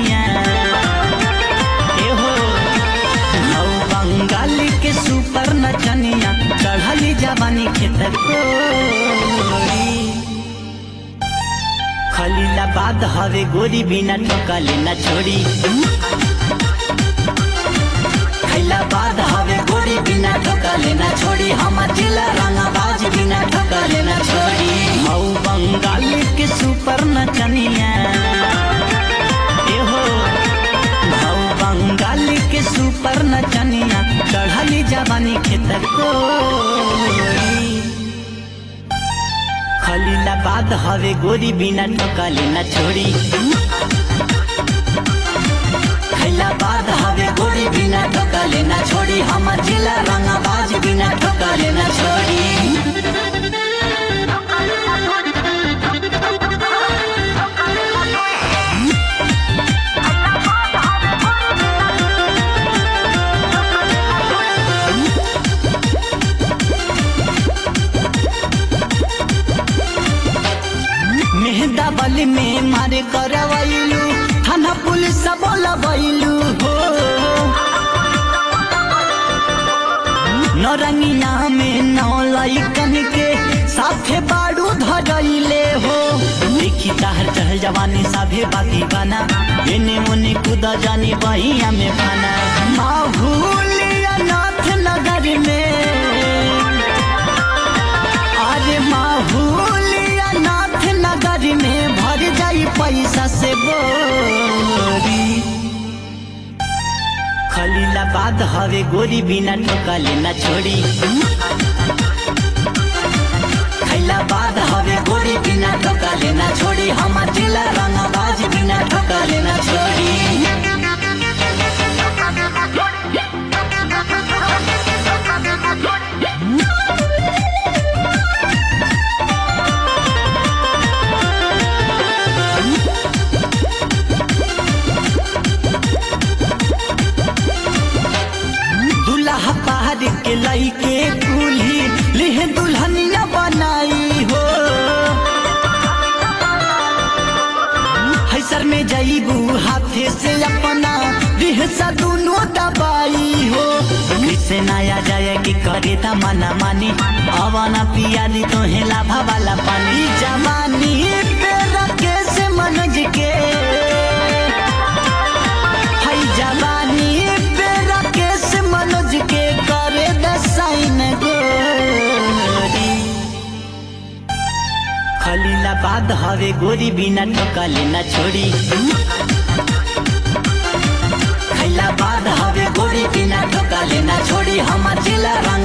नचनिया ए हो हौ बंगाल के सुपर नचनिया चढ़ली जवानी खेत कोरी खलीलाबाद हवे गोरी बिना ठोकले न छोड़ी खैलाबाद हवे गोरी बिना ठोकले न छोड़ी हमर जिला रंगाबाज बिना ठोकले न छोड़ी हौ बंगाल के सुपर नचनिया ए हो हौ बंगाल के सुपर नचनिया चढ़ली जवानी खेत कोरी खलीलाबाद हवे गोरी बिना ठोकले न छोड़ी खैलाबाद हवे गोरी बिना ठोकले न छोड़ी हमर जिला रंगाबाज बिना ठोकले न छोड़ी मेहदा बल में मारे करवैलू थाना पुलिस बोलबैलू हो नौरंगिया में नौ लैकन के साथे बाड़ू धरैले हो देखी ताहर चहल जवानी साभे बाती बना एने ओने कूद जानी बहिया में बना माहूलिया नाथ नगर में अरे माहूलिया नाथ नगर में भर जाई पैसा से बोरी खलीलाबाद हवे गोरी बिना ठोकले न छोड़ी खैलाबाद हवे गोरी बिना ठोकले न छोड़ी हमर जिला रंगाबाज बिना ठोकले न छोड़ी दुल्हा पहाड़ के लइके कुल्ही लिहे दुल्हनिया बनाई हो हैसर में जईबू हाथे से अपना रिहसा दोनों दबाई हो किसे नया जाए कि करे ता मना मानी अवाना पियाली तो हेला भवाला पानी जवानी पे रखे से मनज के हई जवानी पे राकेश मनोज के करे दसाइन गोरी खलीलाबाद हवे गोरी बिना ठोकले न छोड़ी खैलाबाद हवे गोरी बिना ठोकले न छोड़ी हमर जिला